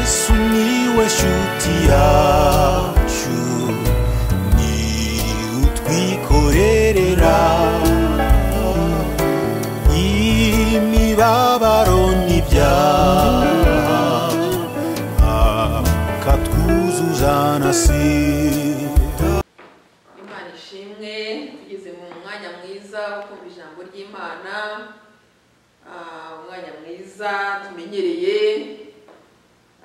sumiłeś utiaciu ni utwikorerera imibabaro n'ibyaha akatwuzuza na sida imana ishimwe tugeze mu mwanya mwiza wo kumva ijambo ry'imana Ah, umwanya mwiza tumenyereye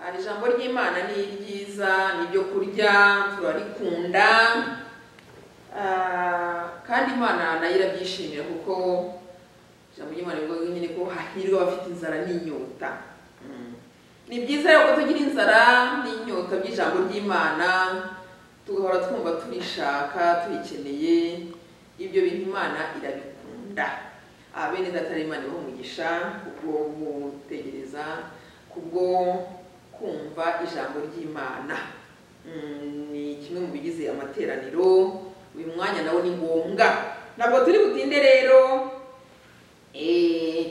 Ah, ijambo ry'imana ni ryiza ni iryo kurya turarikunda Ah, kandi imana nayo irabyishimira kuko ijambo ry'imana rivuga nyine ko hahirwa abafite inzara n'inyota Mm. ni byiza rero ko tugira inzara n'inyota by'ijambo ry'imana tugahora twumva turishaka turikeneye ibyo bintu imana irabikunda Ah, bene data rero imana ibahe umugisha kubwo gutegereza kubwo kumva ijambo ry'imana Mm, ni kimwe mu bigize amateraniro uyu mwanya nawo ni ngombwa ntabwo turi butinde rero Eh,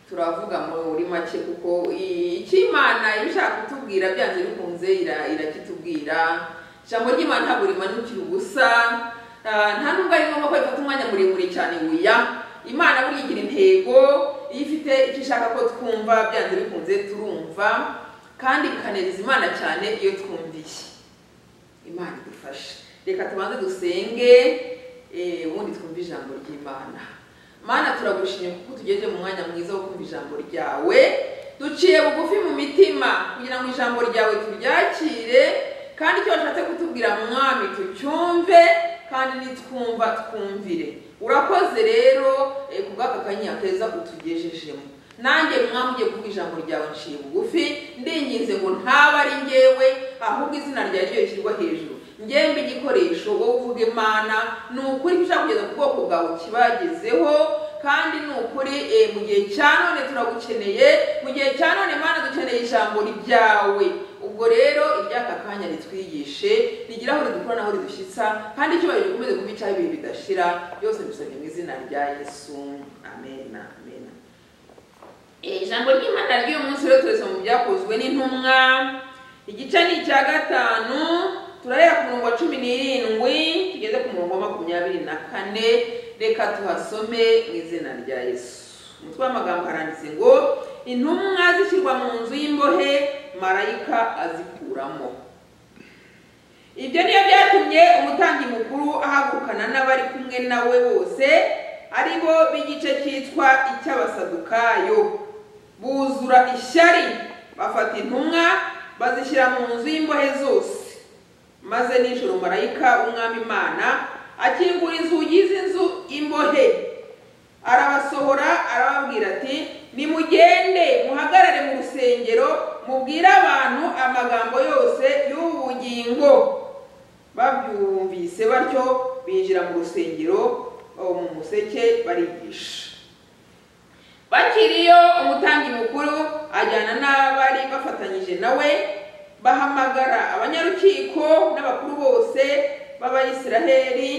turavuga muri make kuko icy'imana iba ishaka kutubwira byanze bikunze ira- irakitubwira ijambo ry'imana ntabwo rimanukira ubusa Ah, nta nubwo ari ngombwa ko rifata umwanya muremure cyane wiya imana buriya igira intego iyo ifite icyo ishaka ko twumva byanze bikunze turumva kandi bikanezeza imana cyane iyo twumviye imana idufashe reka tubanze dusenge eh, ubundi twumve ijambo ry'imana mana turagushimye kuko tugejeje mu mwanya mwiza wo kumva ijambo ryawe duciye bugufi mu mitima kugira ngo ijambo ryawe turyakire kandi icyo washatse kutubwira mwami tucyumve kandi nitwumva twumvire urakoze rero eh, kubw'aka kanya keza utugejejemo nanjye mwamujye kuko ijambo ryawe nshiye bugufi ndinginze ngo ntaba ari njyewe ahubwo izina ryawe ryo rishyirwa hejuru ngembe igikoresho wowe uvuga imana ni ukuri icyo ushaka kugeza ku bwoko bwawe kibagezeho kandi ni ukuri eh, mu gihe cya none turagukeneye mu gihe cya none mana dukeneye ijambo ryawe ubwo rero iry'aka kanya ritwigishe rigira aho ridukura n'aho ridushyitsa kandi icyubahiro gikomeze kuba icyaha ibihe bidashira byose mbisabye mu izina rya yesu amen amen Eh, ijambo ry'imana ry'uyu munsi rero turetse mu byakozwe n'intumwa igice ni icya gatanu turahera ku murongo wa cumi n'irindwi tugeze ku murongo wa makumyabiri na kane reka tuhasome mu izina rya yesu umutwe w'amagambo haranditse ngo intumwa zishyirwa mu nzu y'imbohe marayika azikuramo ibyo niyo byatumye umutambyi mukuru ahagurukana n'abari kumwe nawe bose ari bo b'igice cyitwa icy'abasadukayo buzura ishyari bafata intumwa bazishyira mu nzu y'imbohe zose maze nijoro marayika w'umwami imana akingura inzugi z'inzu imbohe arabasohora arababwira ati nimugende muhagarare mu rusengero mubwire abantu amagambo yose y'ubu bugingo babyumvise batyo binjira mu rusengero oh, mu museke barigisha bakiriyo umutambyi mukuru ajyana n'abari bafatanyije nawe bahamagara abanyarukiko n'abakuru bose b'abayisiraheli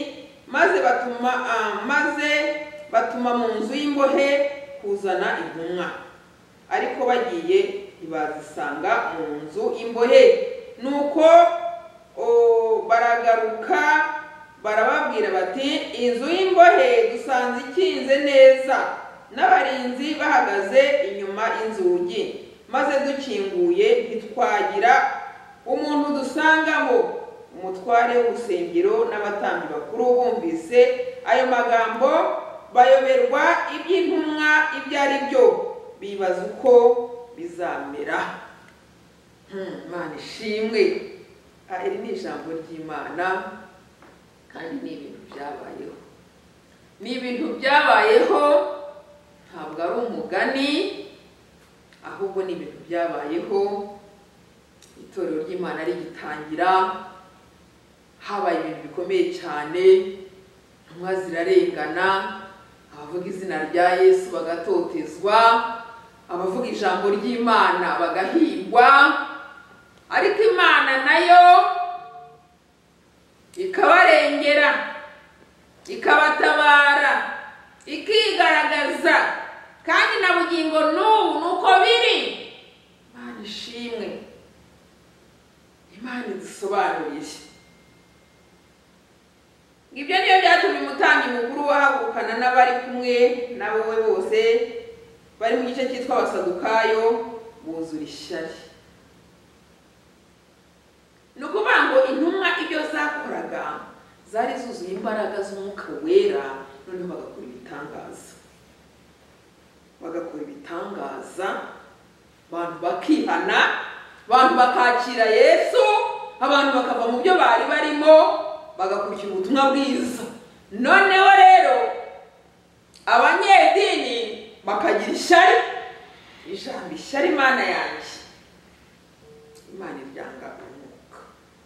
maze batuma ah, maze batuma mu nzu y'imbohe kuzana intumwa ariko bagiye ntibazisanga mu nzu imbohe nuko o, baragaruka barababwira bati inzu y'imbohe dusanze ikinze neza n'abarinzi bahagaze inyuma inzugi maze dukinguye ntitwagira umuntu dusangamo umutware w'urusengero n'abatambyi bakuru bumvise ayo magambo bayoberwa iby'intumwa ibyo ari byo bibaza uko bizamera Hmm, imana ishimwe Ah, iri ni ijambo ry'imana kandi ni ibintu byabayeho ni ibintu byabayeho ntabwo ari umugani ahubwo ni ibintu byabayeho itorero ry'imana rigitangira habaye ibintu bikomeye cyane intumwa zirarengana abavuga izina rya yesu bagatotezwa abavuga ijambo ry'imana bagahigwa ariko imana nayo ikabarengera ikabatabara ikigaragaza kandi na bugingo n'ubu ni uko biri imana ishimwe imana idusobanuriye ibyo niyo byatumye umutambyi mukuru wahagurukana n'abari kumwe na wowe bose bari mu gice cyitwa abasadukayo buzura ishyari ni ukuvuga ngo intumwa ibyo zakoraga zari zuzuye imbaraga z'umwuka wera noneho bagakora ibitangaza bagakora ibitangaza abantu bakihana abantu bakakira yesu abantu bakava mu byo bari barimo bagakurikira ubutumwa bwiza noneho rero abanyedini bakagira ishyari ijambo ishyari imana yanjye imana iryanga umwuka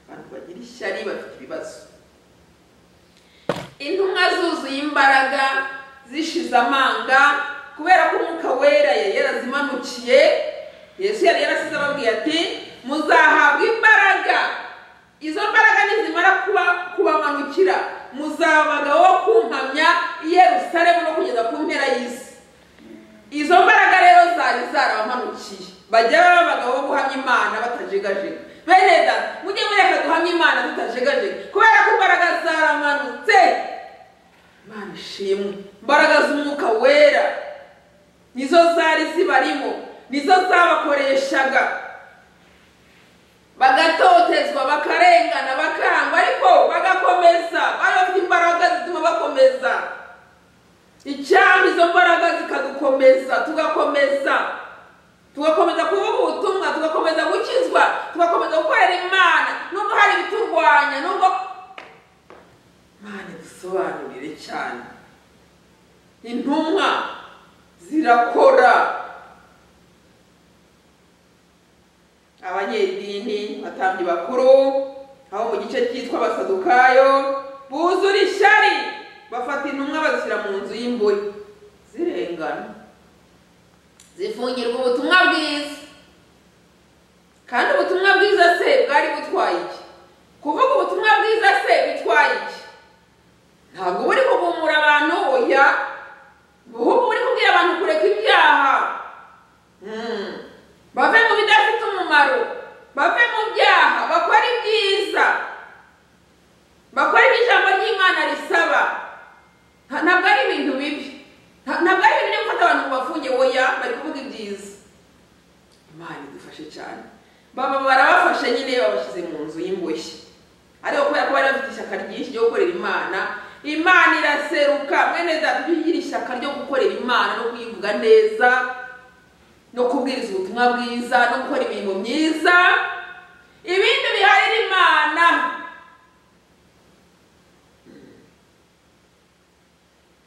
abantu bagira ishyari bafite ibibazo intumwa zuzuye imbaraga zishize amanga kubera ko umwuka wera yari yarazimanukiye yesu yari yarasize ababwiye ati muzahabwa imbaraga izo mbaraga nizimara kuba kubamanukira muzabaga wo kumpamya i yerusalemu no kugeza ku mpera y'isi izo mbaraga rero zari zarabamanukiye bajya baba abagabo bo guhamya imana batajegajega bene data mujye mureka guhamya imana tutajegajega kubera ko imbaraga zaramanutse imana ishimwe imbaraga z'umwuka wera nizo zari zibarimo nizo zabakoreshaga bagatotezwa bakarengana bakarangwa ariko bagakomeza bari bafite imbaraga zituma bakomeza icyaba izo mbaraga zikadukomeza tugakomeza tugakomeza kuvuga ubutumwa tugakomeza gukizwa tugakomeza gukorera imana nubwo hari ibiturwanya nubwo imana idusobanurire cyane intumwa zirakora abanyedini batambyi bakuru aho mu gice cyitwa abasadukayo buzura ishyari bafata intumwa bazishyira mu nzu y'imbohe zirengana zifungirwa ubutumwa bwiza kandi ubutumwa bwiza se bwari butwaye iki kuvuga ubutumwa bwiza se bitwaye iki ntabwo buri kugumura abantu oya ahubwo buri kubwira abantu kureka ibyaha Mm. bave mu bidafite umumaro bave mu byaha bakora ibyiza bakora ibyo ijambo ry'imana risaba Nta- ntabwo ari ibintu bibi Nta- ntabwo ari ibintu byo gufata abantu ngo bafunge oya bari kuvuga ibyiza imana idufashe cyane baba barabafashe nyine babashyize mu nzu y'imboshyi ariko kubera ko bari bafite ishyaka ryinshi ryo gukorera imana imana iraseruka mwene data ujye ugira ishyaka ryo gukorera imana no kuyivuga neza no kubwiriza ubutumwa bwiza no gukora imirimo myiza ibindi biharira imana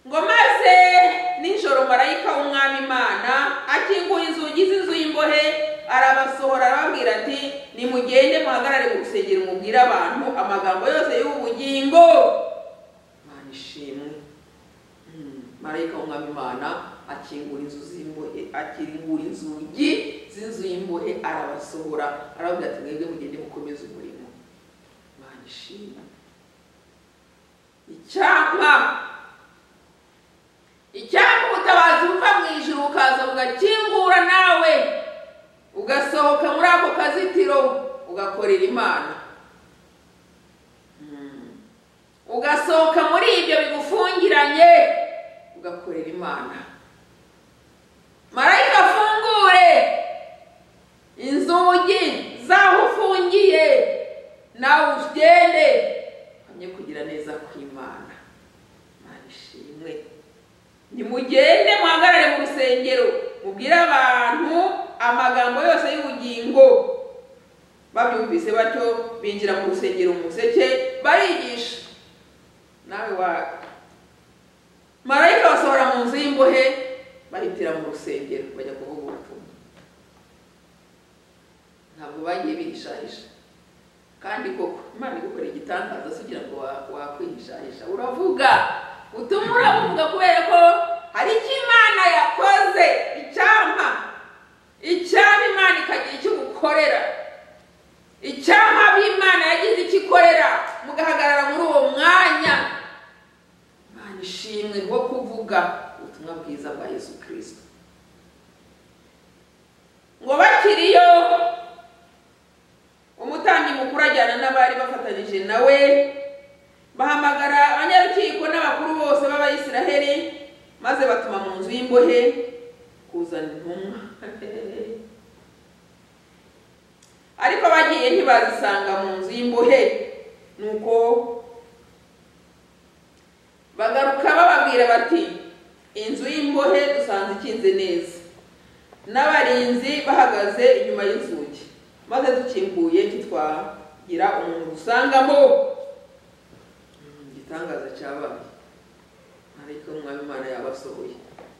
ngo maze nijoro marayika w'umwami imana akinguye inzugi z'inzu y'imbohe arabasohora arababwira ati nimugende muhagarare mu rusengero mubwire abantu amagambo yose y'ubu bugingo imana ishimwe Mm. marayika w'umwami imana akingura inzu z'imbohe akingura inzugi z'inzu y'imbohe arabasohora arababwira ati mwebwe mugende mukomeze umurimo imana ishimwe icyapa icyapa ubutabazi buva mu ijuru bukaza bugakingura nawe ugasohoka muri ako kazitiro ugakorera imana Mm. ugasohoka muri ibyo bigufungiranye ugakorera imana marayika afungure inzugi z'aho ufungiye nawe ugende uhamye kugira neza kw'imana imana ishimwe nimugende muhagarare mu rusengero mubwire abantu amagambo yose y'ubugingo babyumvise batyo binjira mu rusengero mu museke barigisha nawe wa marayika basohora mu nzu y'imbohe bahitira mu rusengero bajya kuvuga ubutumwa ntabwo bagiye bihishahisha kandi koko imana igukora igitangaza se ugira ngo wa- wakwihishahisha uravuga utuma uravuga kubera ko hari icyo imana yakoze icyampa icyampa imana ikagira icyo ugukorera icyampa b'imana yagize icyo ikorera mugahagarara muri uwo mwanya imana ishimwe rwo kuvuga ubutumwa bwiza bwa yesu kirisito ngo bakiriyo umutambyi mukuru bifatanyije nawe bahamagara abanyarukiko n'abakuru bose b'abayisiraheli maze batuma mu nzu y'imbohe kuzana intumwa ariko bagiye ntibazisanga mu nzu y'imbohe nuko bagaruka bababwira bati inzu y'imbohe dusanze ikinze neza n'abarinzi bahagaze inyuma y'inzugi maze dukinguye ntitwagira umuntu usangamo igitangaza cyabaye marayika w'umwami imana yabasohoye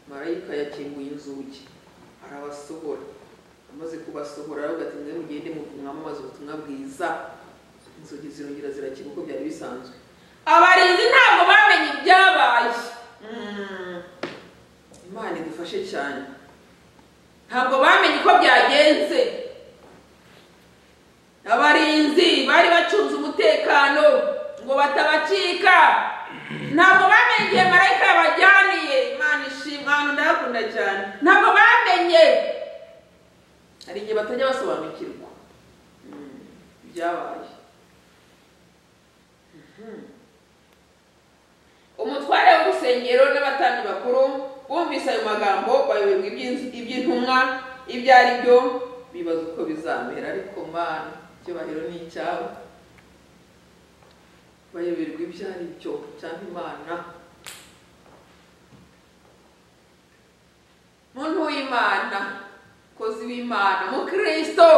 marayika yakinguye inzugi arabasohora amaze kubasohora aravuga ati mwe mugende mwamamaze ubutumwa bwiza inzugi zirongera zirakira uko byari bisanzwe abarinzi ntabwo bamenye ibyabaye Mm. imana idufashe cyane ntabwo bamenye uko byagenze abarinzi bari bacunze umutekano ngo batabacika ntabwo bamenye igihe marayika yabajyaniye imana ishimwe ahantu ndahakunda cyane ntabwo bamenye hari igihe batajya basobanukirwa Mm, ibyabaye umutware w'urusengero n'abatandi bakuru bumvise ayo magambo bayoberwa iby'inz- iby'intumwa ibyo ari byo bibaza uko bizamera ariko mana icyubahiro ni icyabo bayoberwa ibyo ari byo cyangwa imana muntu w'imana kozi w'imana mukristo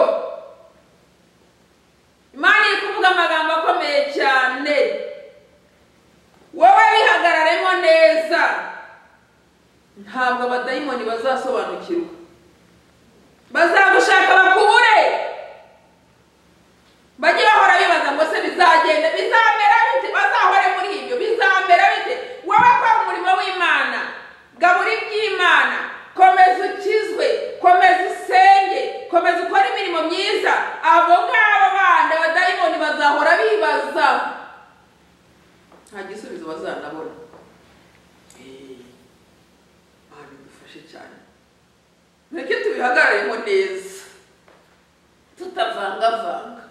imana iri kuvuga amagambo akomeye cyane wowe bihagararemo neza ntabwo abadayimoni bazasobanukirwa bazagushaka bakubure bajye bahora bibaza ngo se bizagenda bizamera bite bazahore muri ibyo bizamera bite wowe kora umurimo w'imana gabura iby'imana komeza ukizwe komeza usenge komeza ukore imirimo myiza abo ngabo bandi abadayimoni bazahora bibaza nta gisubizo bazanabona abantu dufashe cyane mureke tubihagararemo neza tutavangavanga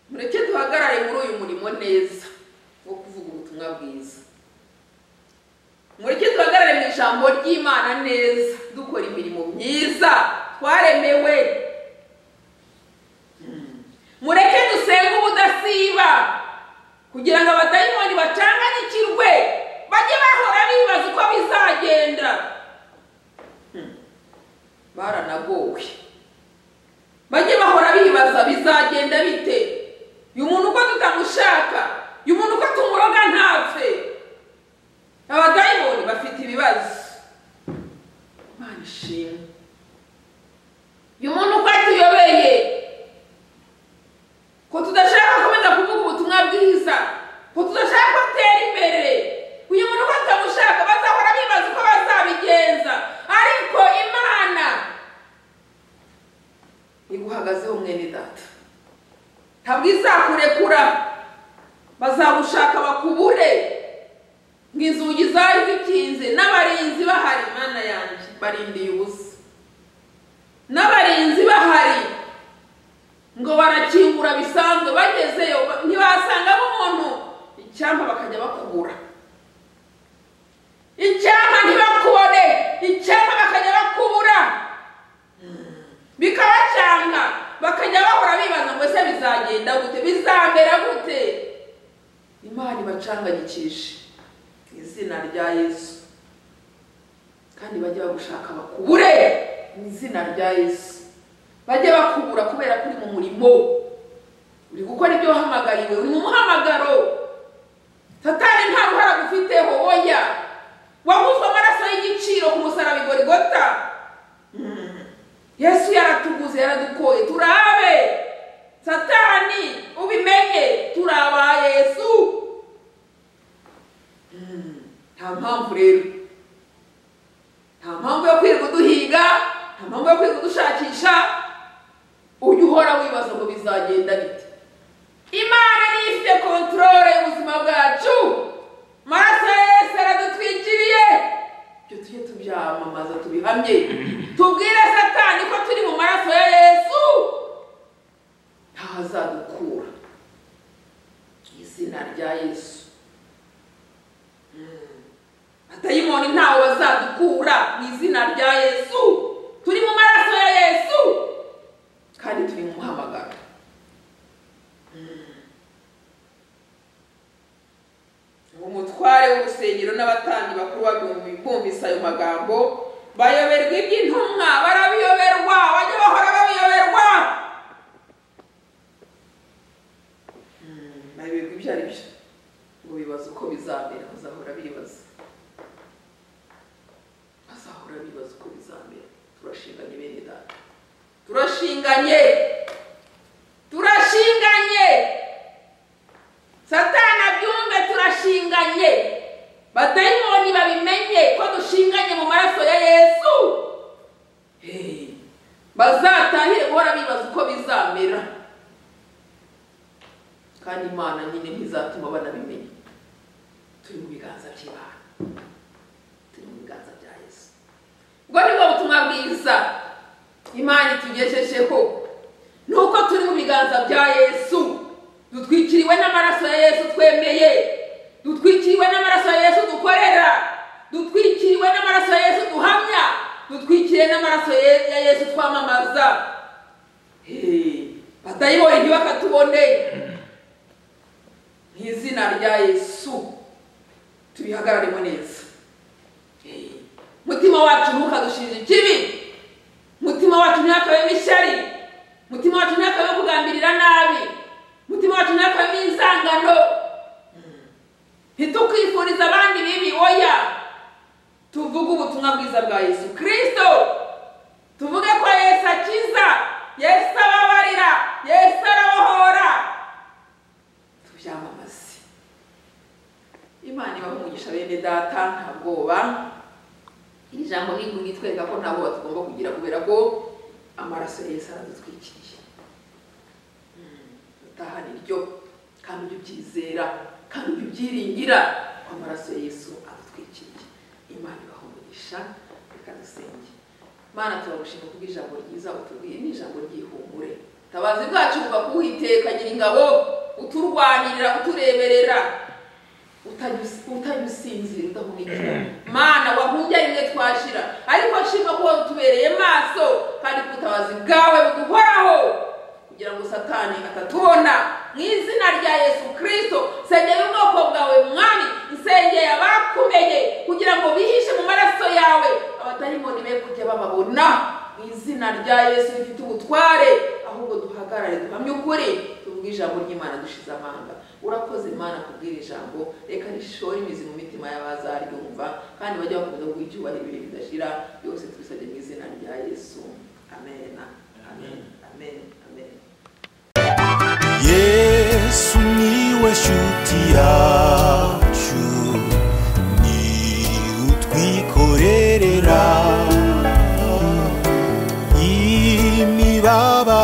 mureke duhagarare muri uyu murimo neza wo kuvuga ubutumwa bwiza mureke duhagarare mu ijambo ry'imana neza dukora imirimo myiza twaremewe Mm. mureke dusenge ubudasiba kugira ngo abadayimoni bacanganyikirwe bajye bahora bibaza uko bizagenda Hmm. baranagowe bajye bahora bibaza bizagenda bite uyu muntu uko tutamushaka uyu muntu uko tumuroga ntapfe abadayimoni bafite ibibazo imana ishimwe uyu muntu uko atuyobeye ko tudashaka gukomeza kuvuga ubutumwa bwiza ko tudashaka gutera imbere uyu muntu uko tutamushaka bazahora bibaza uko bazabigenza ariko imana iguhagazeho mwene data ntabwo izakurekura bazagushaka bakubure ngo inzugi zari zikinze n'abarinzi bahari mana yanjye barindiye ubusa n'abarinzi bahari ngo barakingura bisanzwe bagezeyo ba- ntibasangamo umuntu icyampa bakajya bakubura icyampa ntibakubone icyampa bakajya bakubura bikabacanga bakajya bahora bibaza ngo ese bizagenda gute bizamera gute imana ibacanganyikishe mu izina rya yesu kandi bajye bagushaka bakubure mu izina rya yesu bajye bakubura kubera ko uri mu murimo uri gukora ibyo wahamagariwe uri mu muhamagaro satani nta ruhara gufiteho oya wahuzwe amaraso y'igiciro ku musaraba igorigota Mm. yesu yaratuguze yaradukoye turabe satani ubimenye turaba yesu Mm. nta mpamvu rero nta mpamvu yo kwirirwa uduhiga nta mpamvu yo kwirirwa udushakisha ujya uhora wibaza ngo bizagenda bite imana niyo ifite kontorore y'ubuzima bwacu amaraso ya yesu yaradutwikiriye ibyo tujye tubyamamaza tubihamye tubwire satani ko turi mu maraso ya yesu ntazadukura bakuru bagumbi- bumvise ayo magambo bayoberwa iby'intumwa barabiyoberwa bajye bahora babiyoberwa Hmm, bayoberwa ibyo ari byo ngo bibaza uko bizamera bazahora bibaza bazahora bibaza uko bizamera turashinganye bene data turashinganye turashinganye satani abyumve turashinganye badayimoni babimenye ko dushinganye mu maraso ya yesu Hey, bazatahire guhora bibaza uko bizamera kandi imana nyine ntizatuma banabimenya turi mu biganza by'imana turi mu biganza bya yesu ubwo ni bwo butumwa bwiza imana itugejejeho ni uko turi mu biganza bya yesu dutwikiriwe n'amaraso ya yesu twemeye dutwikiriwe n'amaraso ya yesu dukorera dutwikiriwe n'amaraso ya yesu duhamya dutwikiriwe n'amaraso ye- ya yesu twamamaza Hey, batayibonye ntibakatuboneye mu izina rya yesu tubihagararemo neza mutima wacu ntukadushinje ikibi mutima wacu ntihakabemo ishyari mutima wacu ntihakabemo kugambirira nabi mutima wacu ntihakabemo inzangano ntitukifurize abandi bibi oya tuvuge ubutumwa bwiza bwa yesu kirisito tuvuge ko yesu akiza yesu ababarira yesu arabohora tubyamamaze imana ibaha umugisha bene data nta bwoba iri jambo ni ngo nitwereka ko ntabwo batugomba kugira kubera ko amaraso ya yesu aradutwikiriye Mm, utahana iryo kandi ujye ubyizera kandi ujye ubyiringira ko amaraso ya yesu adutwikiriye imana ibahumurisha reka dusenge mana turagushima kubw'ijambo ryiza utubwiye ni ijambo ry'ihumure tabazi bwacu buva ku Uwiteka nyiringabo uturwanirira utureberera utanyusinzira udahumekera mana wahungariye twashira ariko nshima ko utubereye maso kandi ko ubutabazi bwawe buduhoraho kugira ngo satani atatubona mu izina rya yesu kirisito sengera ubwoko bwawe mwami nsengera abakumenye kugira ngo bihishe mu maraso yawe abatayimoni be kujya bababona mu izina rya yesu rifite ubutware ahubwo duhagarare duhamye ukuri tuvuge ijambo ry'imana dushize amanga urakoze imana kubwira ijambo reka rishore imizi mu mitima y'abazaryumva kandi bajye bakomeza guha icyubahiro ibihe bidashira byose tubisabye mu izina rya yesu amen amen amen amen yesu niwe shuti yacu ni utwikorerera imibabaro